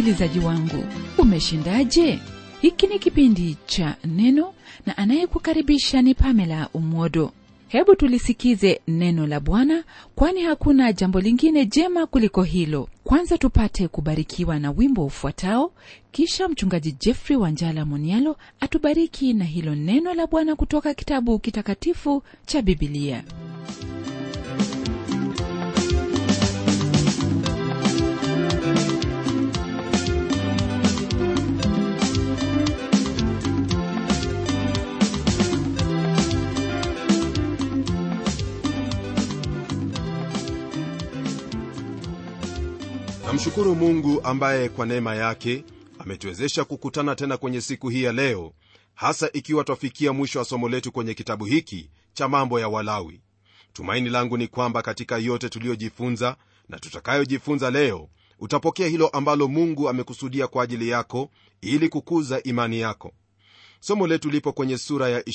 msikilizaji wangu umeshindaje hiki ni kipindi cha neno na anayekukaribisha ni pamela umwodo hebu tulisikize neno la bwana kwani hakuna jambo lingine jema kuliko hilo kwanza tupate kubarikiwa na wimbo ufuatao kisha mchungaji jeffrey wanjala monialo atubariki na hilo neno la bwana kutoka kitabu kitakatifu cha bibilia namshukuru mungu ambaye kwa neema yake ametuwezesha kukutana tena kwenye siku hii ya leo hasa ikiwa twafikia mwisho wa somo letu kwenye kitabu hiki cha mambo ya walawi tumaini langu ni kwamba katika yote tuliyojifunza na tutakayojifunza leo utapokea hilo ambalo mungu amekusudia kwa ajili yako ili kukuza imani yako somo letu lipo kwenye sura ya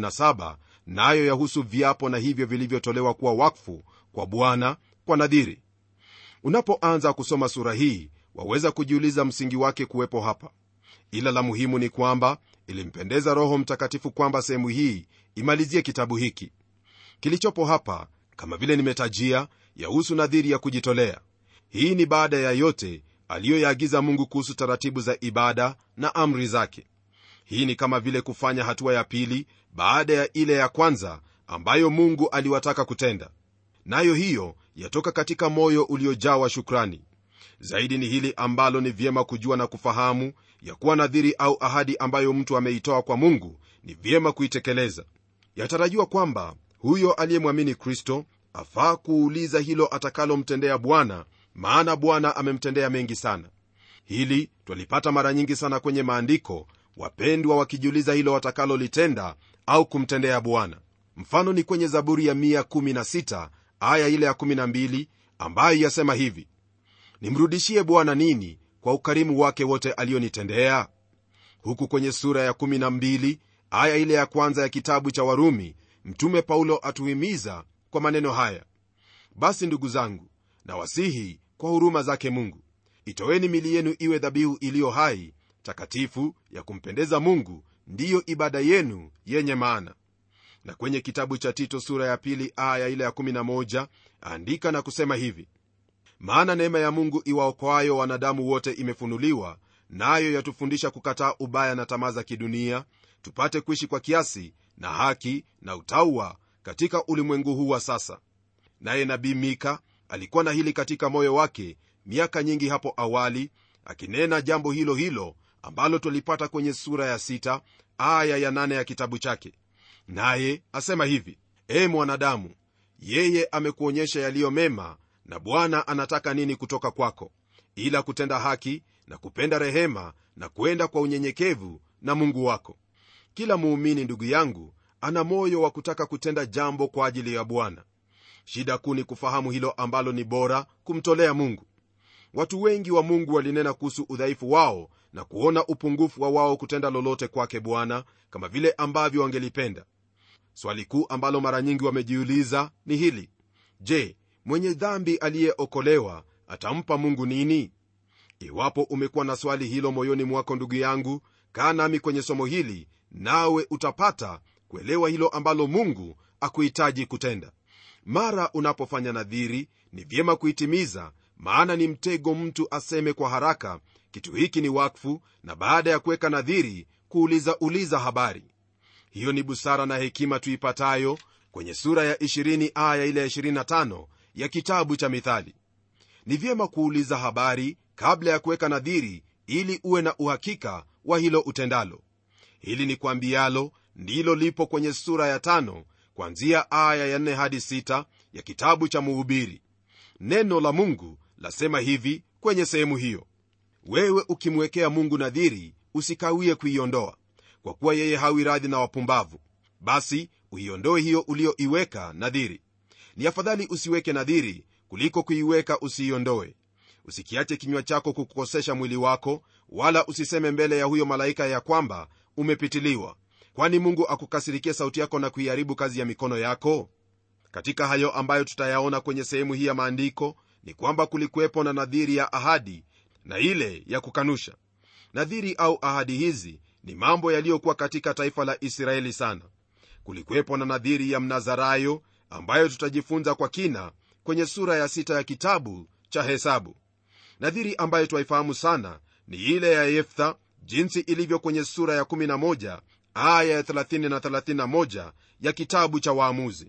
27 nayo na yahusu viapo na hivyo vilivyotolewa kuwa wakfu kwa bwana kwa nadhiri unapoanza kusoma sura hii waweza kujiuliza msingi wake kuwepo hapa ila la muhimu ni kwamba ilimpendeza roho mtakatifu kwamba sehemu hii imalizie kitabu hiki kilichopo hapa kama vile nimetajia yahusu nadhiri ya kujitolea hii ni baada ya yote aliyoyaagiza mungu kuhusu taratibu za ibada na amri zake hii ni kama vile kufanya hatua ya pili baada ya ile ya kwanza ambayo mungu aliwataka kutenda nayo hiyo yatoka katika moyo uliojawa shukrani zaidi ni hili ambalo ni vyema kujua na kufahamu ya kuwa nadhiri au ahadi ambayo mtu ameitoa kwa mungu ni vyema kuitekeleza yatarajiwa kwamba huyo aliyemwamini kristo afaa kuuliza hilo atakalomtendea bwana maana bwana amemtendea mengi sana hili twalipata mara nyingi sana kwenye maandiko wapendwa wakijiuliza hilo watakalolitenda au kumtendea bwana mfano ni kwenye zaburi ya 116 aya ile ya 12 ambayo yasema hivi nimrudishie bwana nini kwa ukarimu wake wote aliyonitendea huku kwenye sura ya 12 aya ile ya kwanza ya kitabu cha warumi mtume paulo atuhimiza kwa maneno haya basi ndugu zangu na wasihi kwa huruma zake mungu itoweni mili yenu iwe dhabihu iliyo hai takatifu ya kumpendeza mungu ndiyo ibada yenu yenye maana na kwenye kitabu cha tito sura ya pili aya ile ya 11 andika na kusema hivi maana neema ya mungu iwaokoayo wanadamu wote imefunuliwa nayo na yatufundisha kukataa ubaya na tamaa za kidunia tupate kuishi kwa kiasi na haki na utaua katika ulimwengu huu wa sasa naye nabii mika alikuwa na hili katika moyo wake miaka nyingi hapo awali akinena jambo hilo hilo ambalo twalipata kwenye sura ya sita, aya ya nane ya kitabu chake naye asema hivi ee mwanadamu yeye amekuonyesha yaliyo mema na bwana anataka nini kutoka kwako ila kutenda haki na kupenda rehema na kwenda kwa unyenyekevu na mungu wako kila muumini ndugu yangu ana moyo wa kutaka kutenda jambo kwa ajili ya bwana shida kuu ni kufahamu hilo ambalo ni bora kumtolea mungu watu wengi wa mungu walinena kuhusu udhaifu wao na kuona upungufu wa wao kutenda lolote kwake bwana kama vile ambavyo wangelipenda swali kuu ambalo mara nyingi wamejiuliza ni hili je mwenye dhambi aliyeokolewa atampa mungu nini iwapo umekuwa na swali hilo moyoni mwako ndugu yangu kaa nami kwenye somo hili nawe utapata kuelewa hilo ambalo mungu akuhitaji kutenda mara unapofanya nadhiri ni vyema kuitimiza maana ni mtego mtu aseme kwa haraka kitu hiki ni wakfu na baada ya kuweka nadhiri kuuliza uliza habari hiyo ni busara na hekima tuipatayo kwenye sura ya 20 aya ile ya 25 ya kitabu cha mithali ni vyema kuuliza habari kabla ya kuweka nadhiri ili uwe na uhakika wa hilo utendalo hili ni kwambialo ndilo lipo kwenye sura ya tano kwanzia aya ya 4 hadi 6 ya kitabu cha muhubiri neno la mungu lasema hivi kwenye sehemu hiyo wewe ukimwekea mungu nadhiri usikawie kuiondoa kwa kuwa yeye hawi radhi na wapumbavu basi uiondoe hiyo ulioiweka nadhiri ni afadhali usiweke nadhiri kuliko kuiweka usiiondoe usikiache kinywa chako kukukosesha mwili wako wala usiseme mbele ya huyo malaika ya kwamba umepitiliwa kwani mungu akukasirikia sauti yako na kuiharibu kazi ya mikono yako katika hayo ambayo tutayaona kwenye sehemu hii ya maandiko ni kwamba kulikuwepo na nadhiri ya ahadi na ile ya kukanusha nadhiri au ahadi hizi ni mambo yaliyokuwa katika taifa la israeli sana kulikuwepo na nadhiri ya mnazarayo ambayo tutajifunza kwa kina kwenye sura ya sita ya kitabu cha hesabu nadhiri ambayo twaifahamu sana ni ile ya yeftha jinsi ilivyo kwenye sura ya 11 aya ya 30 na 31 ya kitabu cha waamuzi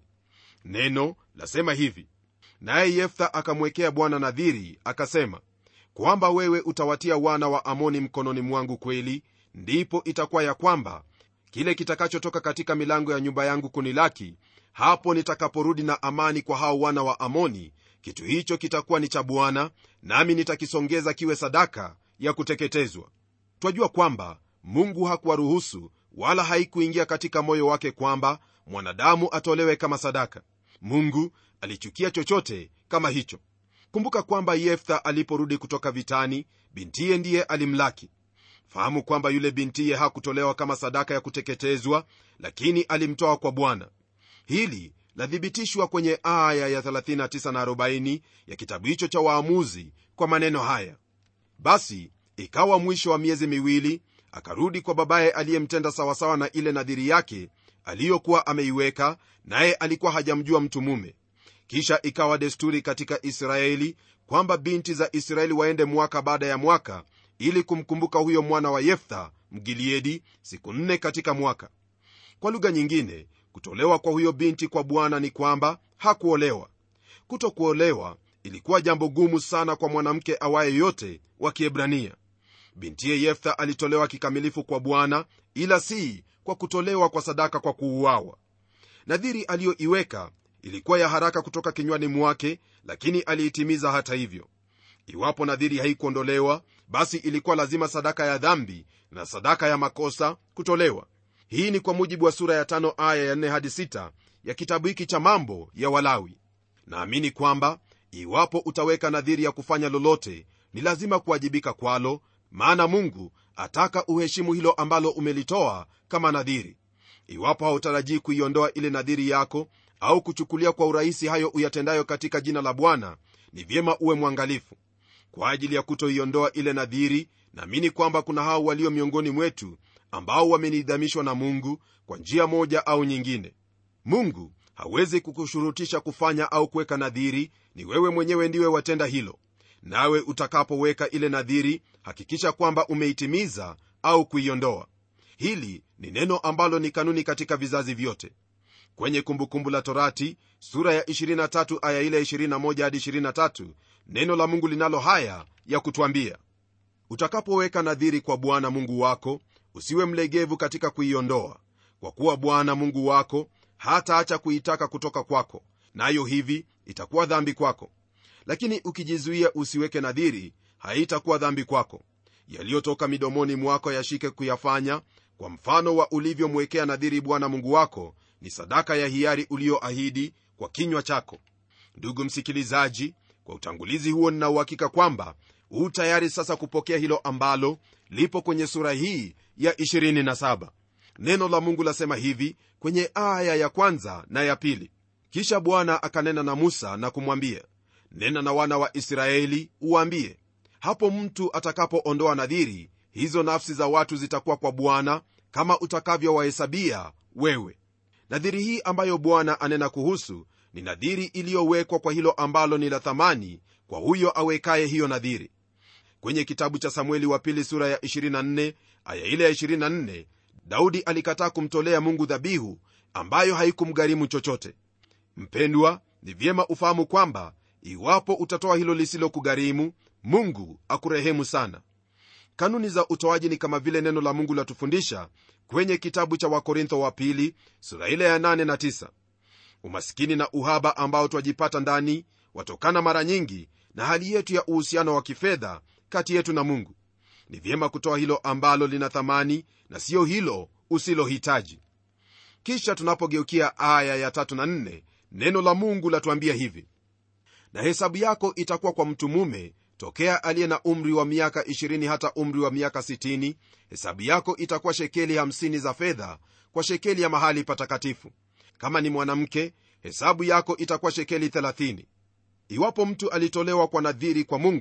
neno lasema hivi naye yeftha akamwekea bwana nadhiri akasema kwamba wewe utawatia wana wa amoni mkononi mwangu kweli ndipo itakuwa ya kwamba kile kitakachotoka katika milango ya nyumba yangu kunilaki hapo nitakaporudi na amani kwa hao wana wa amoni kitu hicho kitakuwa ni cha bwana nami nitakisongeza kiwe sadaka ya kuteketezwa twajua kwamba mungu hakuwaruhusu wala haikuingia katika moyo wake kwamba mwanadamu atolewe kama sadaka mungu alichukia chochote kama hicho kumbuka kwamba yeftha aliporudi kutoka vitani bintiye ndiye alimlaki fahamu kwamba yule bintiye hakutolewa kama sadaka ya kuteketezwa lakini alimtoa kwa bwana hili lathibitishwa kwenye aya ya 39 na 40 ya kitabu hicho cha waamuzi kwa maneno haya basi ikawa mwisho wa miezi miwili akarudi kwa babaye aliyemtenda sawasawa na ile nadhiri yake aliyokuwa ameiweka naye alikuwa hajamjua mtu mume kisha ikawa desturi katika israeli kwamba binti za israeli waende mwaka baada ya mwaka ili kumkumbuka huyo mwana wa yeftha mgiliedi siku nne katika mwaka kwa lugha nyingine kutolewa kwa huyo binti kwa bwana ni kwamba hakuolewa kutokuolewa ilikuwa jambo gumu sana kwa mwanamke awaye yote wa kiebrania bintiye yeftha alitolewa kikamilifu kwa bwana ila si kwa kutolewa kwa sadaka kwa kuuawa nadhiri aliyoiweka ilikuwa ya haraka kutoka kinywani mwake lakini aliitimiza hata hivyo iwapo nadhiri haikuondolewa basi ilikuwa lazima sadaka ya dhambi na sadaka ya makosa kutolewa hii ni kwa mujibu wa sura ya tano aya ya 4 hadi 6 ya kitabu hiki cha mambo ya walawi naamini kwamba iwapo utaweka nadhiri ya kufanya lolote ni lazima kuwajibika kwalo maana mungu ataka uheshimu hilo ambalo umelitoa kama nadhiri iwapo hautarajii kuiondoa ile nadhiri yako au kuchukulia kwa urahisi hayo uyatendayo katika jina la bwana ni vyema uwe mwangalifu kwa ajili ya kutoiondoa ile nadhiri naamini kwamba kuna hao walio miongoni mwetu ambao wamenidhamishwa na mungu kwa njia moja au nyingine mungu hawezi kukushurutisha kufanya au kuweka nadhiri ni wewe mwenyewe ndiwe watenda hilo nawe utakapoweka ile nadhiri hakikisha kwamba umeitimiza au kuiondoa hili ni neno ambalo ni kanuni katika vizazi vyote kwenye kumbukumbu la torati sura ya 23 aya ile 21 hadi 23 neno la mungu linalo haya ya kutwambia utakapoweka nadhiri kwa bwana mungu wako usiwe mlegevu katika kuiondoa kwa kuwa bwana mungu wako hataacha kuitaka kutoka kwako nayo na hivi itakuwa dhambi kwako lakini ukijizuia usiweke nadhiri haitakuwa dhambi kwako yaliyotoka midomoni mwako yashike kuyafanya kwa mfano wa ulivyomwekea nadhiri bwana mungu wako ni sadaka ya hiari uliyoahidi kwa kinywa chako ndugu msikilizaji kwa utangulizi huo ninauhakika kwamba huu tayari sasa kupokea hilo ambalo lipo kwenye sura hii ya 27 neno la mungu lasema hivi kwenye aya ya kwanza na ya pili kisha bwana akanena na musa na kumwambia nena na wana wa israeli uwaambie hapo mtu atakapoondoa nadhiri hizo nafsi za watu zitakuwa kwa bwana kama utakavyowahesabia wewe nadhiri hii ambayo bwana anena kuhusu ni nadhiri iliyowekwa kwa hilo ambalo ni la thamani kwa huyo awekaye hiyo nadhiri kwenye kitabu cha samueli wa pili sura ya 24 aya ile ya 24 daudi alikataa kumtolea mungu dhabihu ambayo haikumgharimu chochote mpendwa ni vyema ufahamu kwamba iwapo utatoa hilo lisilokugharimu mungu akurehemu sana kanuni za utoaji ni kama vile neno la mungu latufundisha kwenye kitabu cha wakorintho wa pili sura ile ya 8 na 9 umaskini na uhaba ambao twajipata ndani watokana mara nyingi na hali yetu ya uhusiano wa kifedha kati yetu na mungu ni vyema kutoa hilo ambalo lina thamani na siyo hilo usilohitaji kisha tunapogeukia aya ya tatu na nne neno la mungu latuambia hivi na hesabu yako itakuwa kwa mtu mume tokea aliye na umri wa miaka 20 hata umri wa miaka 60 hesabu yako itakuwa shekeli 50 za fedha kwa shekeli ya mahali patakatifu kama ni mwanamke hesabu yako itakuwa shekeli 30 iwapo mtu alitolewa kwa nadhiri kwa mungu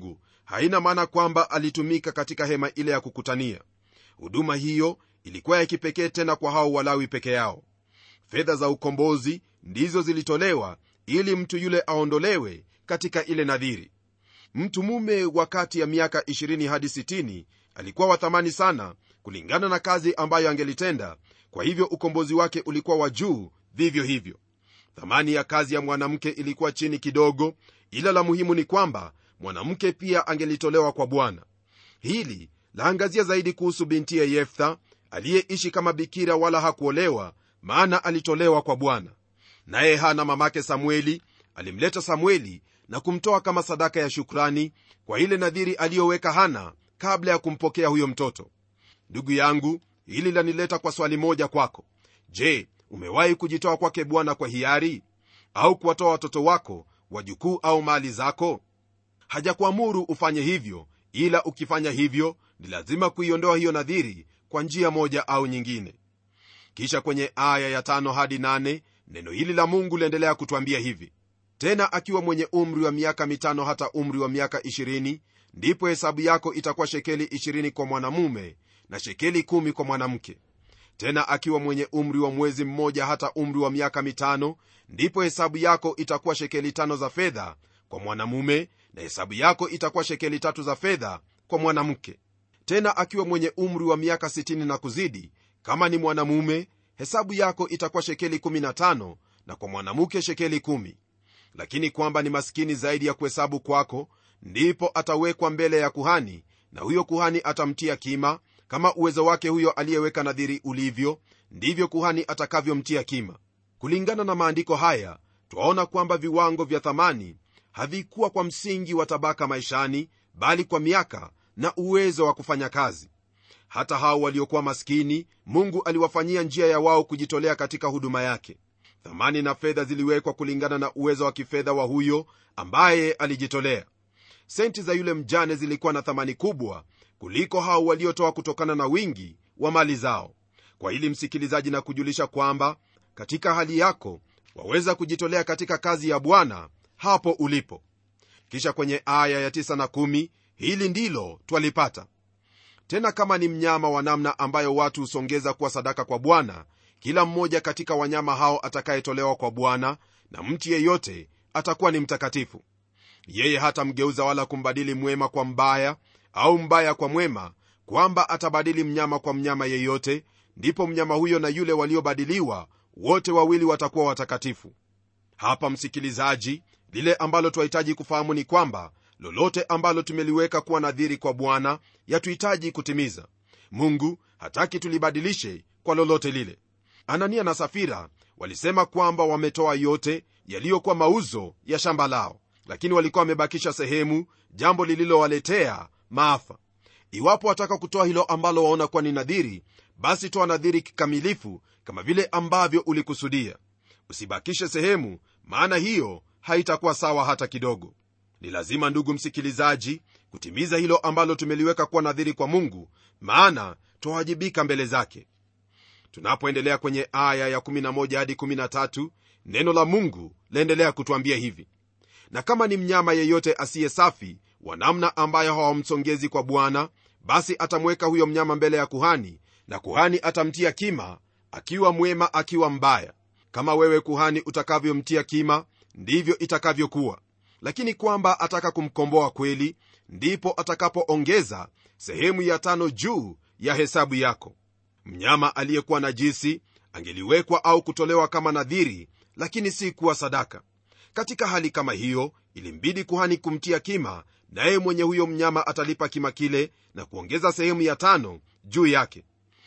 haina maana kwamba alitumika katika hema ile ya kukutania huduma hiyo ilikuwa ya kipekee tena kwa hao walawi peke yao fedha za ukombozi ndizo zilitolewa ili mtu yule aondolewe katika ile nadhiri mtu mume wa kati ya miaka 20 hadi 60 alikuwa wa thamani sana kulingana na kazi ambayo angelitenda kwa hivyo ukombozi wake ulikuwa wa juu vivyo hivyo thamani ya kazi ya mwanamke ilikuwa chini kidogo ila la muhimu ni kwamba mwanamke pia angelitolewa kwa bwana hili laangazia zaidi kuhusu bintiye yeftha aliyeishi kama bikira wala hakuolewa maana alitolewa kwa bwana naye hana mamake samueli alimleta samueli na kumtoa kama sadaka ya shukrani kwa ile nadhiri aliyoweka hana kabla ya kumpokea huyo mtoto ndugu yangu hili lanileta kwa swali moja kwako je umewahi kujitoa kwake bwana kwa hiari au kuwatoa watoto wako wajukuu au mali zako hajakuamuru ufanye hivyo ila ukifanya hivyo ni lazima kuiondoa hiyo nadhiri kwa njia moja au nyingine kisha kwenye aya ya tano hadi nane, neno hili la mungu liendelea kutwambia hivi tena akiwa mwenye umri wa miaka mitano hata umri wa miaka 20 ndipo hesabu yako itakuwa shekeli 20 kwa mwanamume na shekeli 1 kwa mwanamke tena akiwa mwenye umri wa mwezi mmoja hata umri wa miaka mitano ndipo hesabu yako itakuwa shekeli tano za fedha kwa mwanamume na hesabu yako itakuwa shekeli tatu za fedha kwa mwanamke tena akiwa mwenye umri wa miaka 60 na kuzidi kama ni mwanamume hesabu yako itakuwa shekeli 15 na kwa mwanamke shekeli 1 lakini kwamba ni maskini zaidi ya kuhesabu kwako ndipo atawekwa mbele ya kuhani na huyo kuhani atamtia kima kama uwezo wake huyo aliyeweka nadhiri ulivyo ndivyo kuhani atakavyomtia kima kulingana na maandiko haya twaona kwamba viwango vya thamani havikuwa kwa msingi wa tabaka maishani bali kwa miaka na uwezo wa kufanya kazi hata hao waliokuwa maskini mungu aliwafanyia njia ya wao kujitolea katika huduma yake thamani na fedha ziliwekwa kulingana na uwezo wa kifedha wa huyo ambaye alijitolea senti za yule mjane zilikuwa na thamani kubwa kuliko hao waliotoa kutokana na wingi wa mali zao kwa hili msikilizaji na kujulisha kwamba katika hali yako waweza kujitolea katika kazi ya bwana hapo ulipo kisha kwenye aya ya 9 na 1 hili ndilo twalipata tena kama ni mnyama wa namna ambayo watu husongeza kuwa sadaka kwa bwana kila mmoja katika wanyama hao atakayetolewa kwa bwana na mtu yeyote atakuwa ni mtakatifu yeye hatamgeuza wala kumbadili mwema kwa mbaya au mbaya kwa mwema kwamba atabadili mnyama kwa mnyama yeyote ndipo mnyama huyo na yule waliobadiliwa wote wawili watakuwa watakatifu hapa msikilizaji lile ambalo twahitaji kufahamu ni kwamba lolote ambalo tumeliweka kuwa nadhiri kwa bwana yatuhitaji kutimiza mungu hataki tulibadilishe kwa lolote lile anania na safira walisema kwamba wametoa yote yaliyokuwa mauzo ya shamba lao lakini walikuwa wamebakisha sehemu jambo lililowaletea maafa iwapo wataka kutoa hilo ambalo waona kuwa ni nadhiri basi toa nadhiri kikamilifu kama vile ambavyo ulikusudia usibakishe sehemu maana hiyo haitakuwa sawa hata kidogo ni lazima ndugu msikilizaji kutimiza hilo ambalo tumeliweka kuwa nadhiri kwa mungu maana twawajibika mbele zake tunapoendelea kwenye aya ya 11 hadi 13 neno la mungu laendelea kutwambia hivi na kama ni mnyama yeyote asiye safi wa namna ambayo hawamsongezi kwa bwana basi atamweka huyo mnyama mbele ya kuhani na kuhani atamtia kima akiwa mwema akiwa mbaya kama wewe kuhani utakavyomtia kima ndivyo itakavyokuwa lakini kwamba ataka kumkomboa kweli ndipo atakapoongeza sehemu ya tano juu ya hesabu yako mnyama aliyekuwa najisi angeliwekwa au kutolewa kama nadhiri lakini si kuwa sadaka katika hali kama hiyo ilimbidi kuhani kumtia kima naye mwenye huyo mnyama atalipa kima kile na kuongeza sehemu ya tano juu yake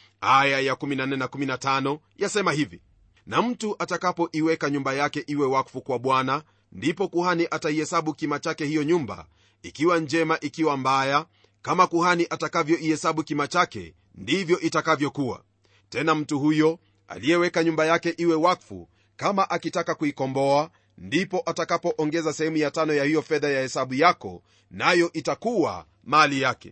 aya ya 14 na 15 yasema hivi na mtu atakapoiweka nyumba yake iwe wakfu kwa bwana ndipo kuhani ataihesabu kima chake hiyo nyumba ikiwa njema ikiwa mbaya kama kuhani atakavyoihesabu kima chake ndivyo itakavyokuwa tena mtu huyo aliyeweka nyumba yake iwe wakfu kama akitaka kuikomboa ndipo atakapoongeza sehemu ya tano ya hiyo fedha ya hesabu yako nayo itakuwa mali yake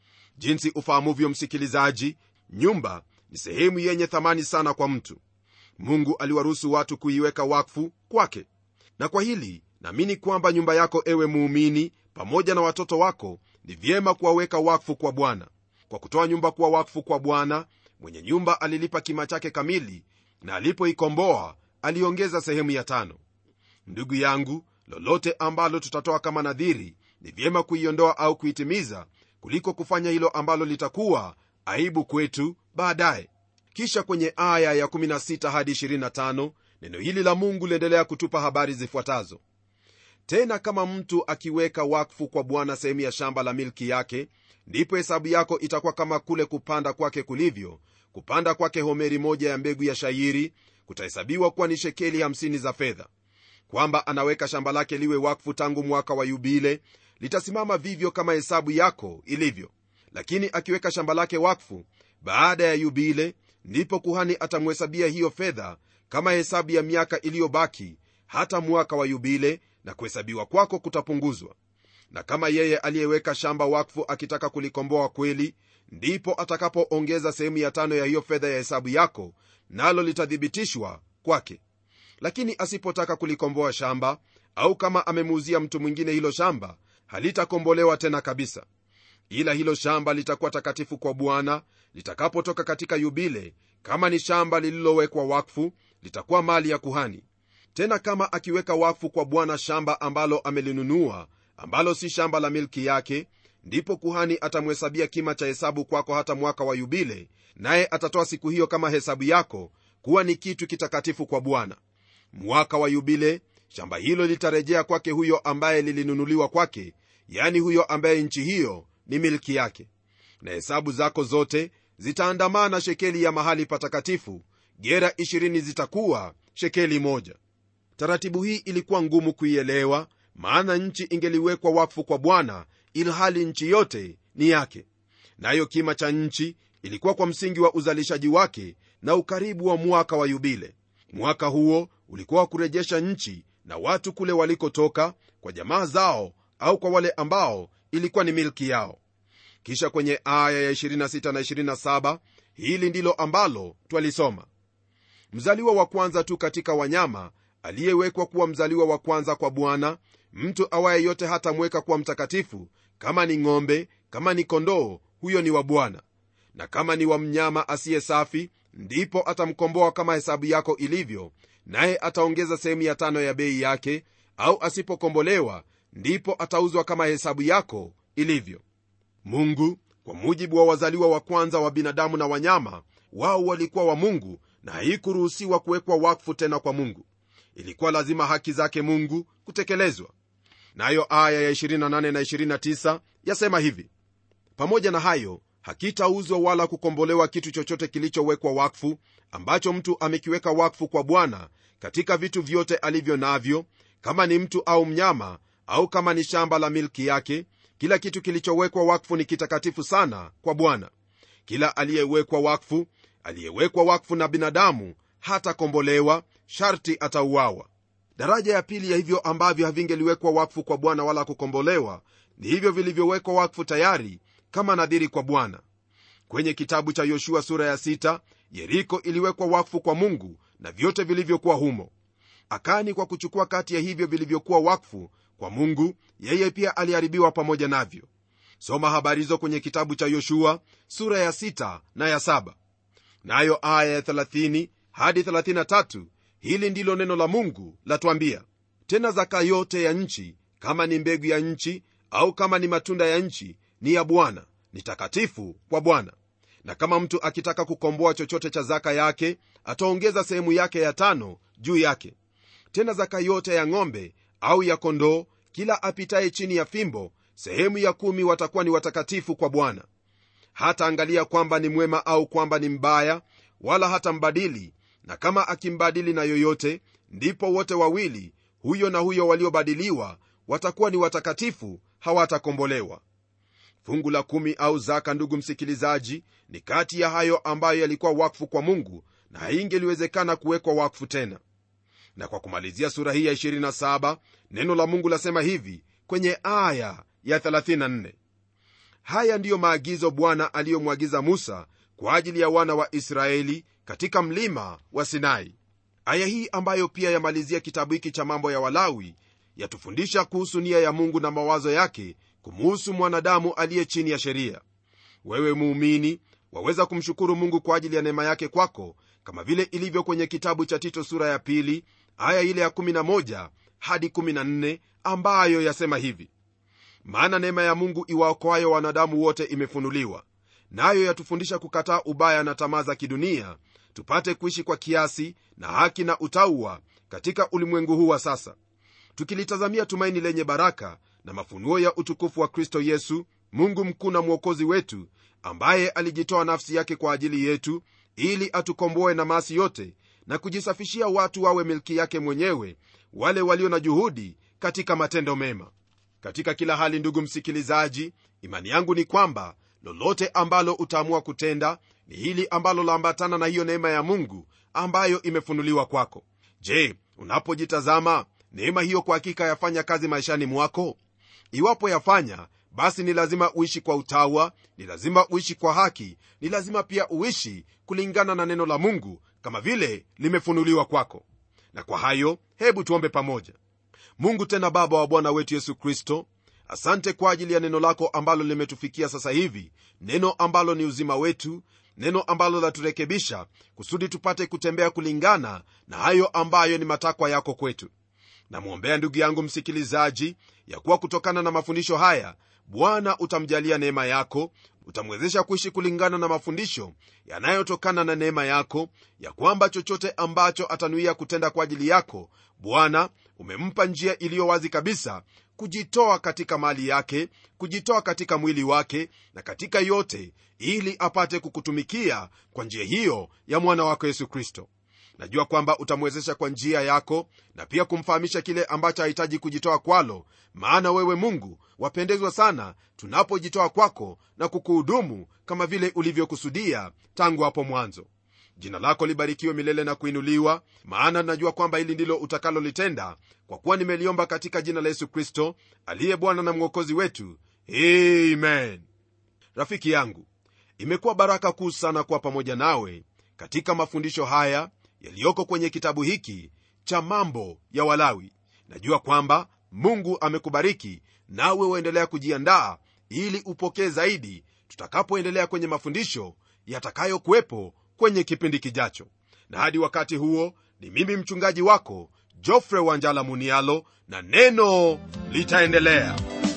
jinsi ufahamuvyo msikilizaji nyumba ni sehemu yenye thamani sana kwa mtu mungu aliwaruhusu watu kuiweka wakfu kwake na kwa hili naamini kwamba nyumba yako ewe muumini pamoja na watoto wako ni vyema kuwaweka wakfu kwa bwana kwa kutoa nyumba kuwa wakfu kwa bwana mwenye nyumba alilipa kima chake kamili na alipoikomboa aliongeza sehemu ya tano ndugu yangu lolote ambalo tutatoa kama nadhiri ni vyema kuiondoa au kuitimiza kuliko kufanya hilo ambalo litakuwa aibu kwetu baadaye kisha kwenye aya ya 16 hadi 25 neno hili la mungu liendelea kutupa habari zifuatazo tena kama mtu akiweka wakfu kwa bwana sehemu ya shamba la milki yake ndipo hesabu yako itakuwa kama kule kupanda kwake kulivyo kupanda kwake homeri moja ya mbegu ya shairi kutahesabiwa kuwa ni shekeli 50 za fedha kwamba anaweka shamba lake liwe wakfu tangu mwaka wa yubile litasimama vivyo kama hesabu yako ilivyo lakini akiweka shamba lake wakfu baada ya yubile ndipo kuhani atamhesabia hiyo fedha kama hesabu ya miaka iliyobaki hata mwaka wa yubile na kuhesabiwa kwako kutapunguzwa na kama yeye aliyeweka shamba wakfu akitaka kulikomboa kweli ndipo atakapoongeza sehemu ya tano ya hiyo fedha ya hesabu yako nalo litathibitishwa kwake lakini asipotaka kulikomboa shamba au kama amemuuzia mtu mwingine hilo shamba halitakombolewa tena kabisa ila hilo shamba litakuwa takatifu kwa bwana litakapotoka katika yubile kama ni shamba lililowekwa wakfu litakuwa mali ya kuhani tena kama akiweka wakfu kwa bwana shamba ambalo amelinunua ambalo si shamba la milki yake ndipo kuhani atamhesabia kima cha hesabu kwako hata mwaka wa yubile naye atatoa siku hiyo kama hesabu yako kuwa ni kitu kitakatifu kwa bwana mwaka wa yubile shamba hilo litarejea kwake huyo ambaye lilinunuliwa kwake yani huyo ambaye nchi hiyo ni milki yake na hesabu zako zote zitaandamana shekeli ya mahali patakatifu gera 20 zitakuwa shekeli moja taratibu hii ilikuwa ngumu kuielewa maana nchi ingeliwekwa wakfu kwa bwana ilhali nchi yote ni yake nayo kima cha nchi ilikuwa kwa msingi wa uzalishaji wake na ukaribu wa mwaka wa yubile mwaka huo ulikuwa wa kurejesha nchi na watu kule walikotoka kwa jamaa zao au kwa wale ambao ilikuwa ni milki yao kisha kwenye aya ya 26 na 27 hili ndilo ambalo twalisoma mzaliwa wa kwanza tu katika wanyama aliyewekwa kuwa mzaliwa wa kwanza kwa bwana mtu awaye yote hatamweka kuwa mtakatifu kama ni ng'ombe kama ni kondoo huyo ni wa bwana na kama ni wa mnyama asiye safi ndipo atamkomboa kama hesabu yako ilivyo naye ataongeza sehemu ya tano ya bei yake au asipokombolewa ndipo atauzwa kama hesabu yako ilivyo mungu kwa mujibu wa wazaliwa wa kwanza wa binadamu na wanyama wao walikuwa wa mungu na haikuruhusiwa kuwekwa wakfu tena kwa mungu ilikuwa lazima haki zake mungu kutekelezwa nayo aya ya 28 na 29 yasema hivi pamoja na hayo hakitauzwa wala kukombolewa kitu chochote kilichowekwa wakfu ambacho mtu amekiweka wakfu kwa bwana katika vitu vyote alivyo navyo kama ni mtu au mnyama au kama ni shamba la milki yake kila kitu kilichowekwa wakfu ni kitakatifu sana kwa bwana kila aliyewekwa wakfu aliyewekwa wakfu na binadamu hatakombolewa sharti atauawa daraja ya pili ya hivyo ambavyo havingeliwekwa wakfu kwa bwana wala kukombolewa ni hivyo vilivyowekwa wakfu tayari kama nadhiri kwa bwana kwenye kitabu cha yoshua sura ya 6 yeriko iliwekwa wakfu kwa mungu na vyote vilivyokuwa humo akani kwa kuchukua kati ya hivyo vilivyokuwa wakfu kwa mungu yeye pia aliharibiwa pamoja navyo soma habari hizo kwenye kitabu cha yoshua sura ya 6 na ya 7 nayo aya ya 30 hadi 33 hili ndilo neno la mungu latwambia tena zaka yote ya nchi kama ni mbegu ya nchi au kama ni matunda ya nchi ni ya bwana ni takatifu kwa bwana na kama mtu akitaka kukomboa chochote cha zaka yake ataongeza sehemu yake ya tano juu yake tena zaka yote ya ng'ombe au ya kondoo kila apitaye chini ya fimbo sehemu ya kumi watakuwa ni watakatifu kwa bwana hata angalia kwamba ni mwema au kwamba ni mbaya wala hata mbadili na kama akimbadili na yoyote ndipo wote wawili huyo na huyo waliobadiliwa watakuwa ni watakatifu hawatakombolewa fungu la kumi au zaka ndugu msikilizaji ni kati ya hayo ambayo yalikuwa wakfu kwa mungu na haingeliwezekana kuwekwa wakfu tena na kwa kumalizia sura hii ya 27 neno la mungu lasema hivi kwenye aya ya 34 haya ndiyo maagizo bwana aliyomwagiza musa kwa ajili ya wana wa israeli katika mlima wa sinai aya hii ambayo pia yamalizia kitabu hiki cha mambo ya walawi yatufundisha kuhusu nia ya mungu na mawazo yake kumuhusu mwanadamu aliye chini ya sheria wewe muumini waweza kumshukuru mungu kwa ajili ya neema yake kwako kama vile ilivyo kwenye kitabu cha tito sura ya pili aya ile ya 11 hadi 14 ambayo yasema hivi maana neema ya mungu iwaokoayo wanadamu wote imefunuliwa nayo yatufundisha kukataa ubaya na tamaa za kidunia tupate kuishi kwa kiasi na haki na utauwa katika ulimwengu huu wa sasa tukilitazamia tumaini lenye baraka na mafunuo ya utukufu wa kristo yesu mungu mkuu na mwokozi wetu ambaye alijitoa nafsi yake kwa ajili yetu ili atukomboe na maasi yote na kujisafishia watu wawe milki yake mwenyewe wale walio na juhudi katika matendo mema katika kila hali ndugu msikilizaji imani yangu ni kwamba lolote ambalo utaamua kutenda ni hili ambalo laambatana na hiyo neema ya mungu ambayo imefunuliwa kwako je unapojitazama neema hiyo kwa hakika yafanya kazi maishani mwako iwapo yafanya basi ni lazima uishi kwa utawa ni lazima uishi kwa haki ni lazima pia uishi kulingana na neno la mungu kama vile limefunuliwa kwako na kwa hayo hebu tuombe pamoja mungu tena baba wa bwana wetu yesu kristo asante kwa ajili ya neno lako ambalo limetufikia sasa hivi neno ambalo ni uzima wetu neno ambalo laturekebisha kusudi tupate kutembea kulingana na hayo ambayo ni matakwa yako kwetu namwombea ndugu yangu msikilizaji ya kuwa kutokana na mafundisho haya bwana utamjalia neema yako utamwezesha kuishi kulingana na mafundisho yanayotokana na neema yako ya kwamba chochote ambacho atanuia kutenda kwa ajili yako bwana umempa njia iliyo wazi kabisa kujitoa katika mali yake kujitoa katika mwili wake na katika yote ili apate kukutumikia kwa njia hiyo ya mwana wako yesu kristo najua kwamba utamwezesha kwa njia yako na pia kumfahamisha kile ambacho hahitaji kujitoa kwalo maana wewe mungu wapendezwa sana tunapojitoa kwako na kukuhudumu kama vile ulivyokusudia tangu hapo mwanzo jina lako libarikiwe milele na kuinuliwa maana najua kwamba hili ndilo utakalolitenda kwa kuwa nimeliomba katika jina la yesu kristo aliye bwana na mwokozi wetu amen rafiki yangu imekuwa baraka kuu sana kuwa pamoja nawe katika mafundisho haya yaliyoko kwenye kitabu hiki cha mambo ya walawi najua kwamba mungu amekubariki nawe uendelea kujiandaa ili upokee zaidi tutakapoendelea kwenye mafundisho yatakayokuwepo kwenye kipindi kijacho na hadi wakati huo ni mimi mchungaji wako jofre wanjala munialo na neno litaendelea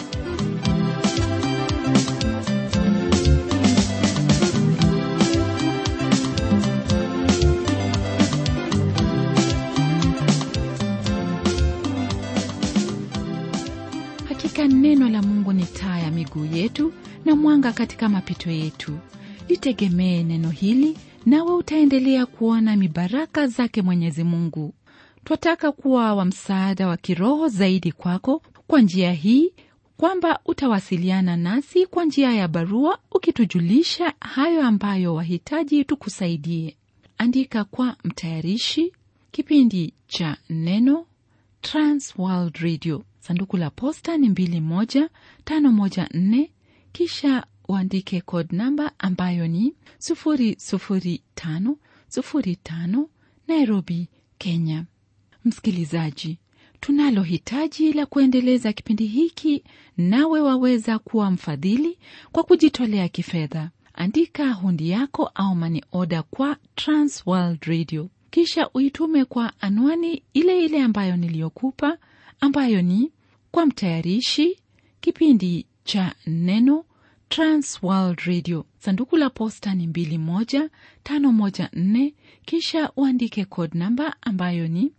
hakika neno la mungu ni taa ya miguu yetu na mwanga katika mapito yetu litegemee neno hili nawe utaendelea kuona mibaraka zake mwenyezi mungu twataka kuwa wa msaada wa kiroho zaidi kwako kwa njia hii kwamba utawasiliana nasi kwa njia ya barua ukitujulisha hayo ambayo wahitaji tukusaidie andika kwa mtayarishi kipindi cha neno transworld radio sanduku la posta ni 21514 kisha uandike code namba ambayo ni 00505 nairobi kenya msikilizaji tunalo hitaji la kuendeleza kipindi hiki nawe waweza kuwa mfadhili kwa kujitolea kifedha andika hundi yako au mani oda kwa transworld radio kisha uitume kwa anwani ile ile ambayo niliyokupa ambayo ni kwa mtayarishi kipindi cha neno transworld radio sanduku la posta ni 21514 kisha uandike code namba ambayo ni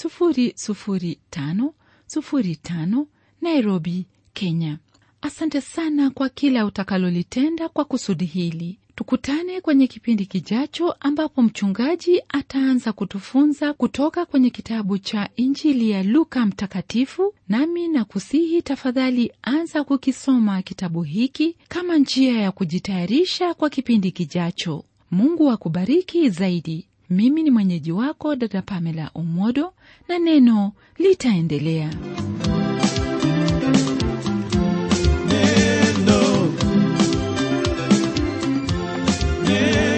00505 nairobi kenya asante sana kwa kila utakalolitenda kwa kusudi hili tukutane kwenye kipindi kijacho ambapo mchungaji ataanza kutufunza kutoka kwenye kitabu cha injili ya luka mtakatifu nami na kusihi tafadhali anza kukisoma kitabu hiki kama njia ya kujitayarisha kwa kipindi kijacho mungu akubariki zaidi mimi ni mwenyeji wako dada pamela umodo na neno litaendelea Neno. Neno.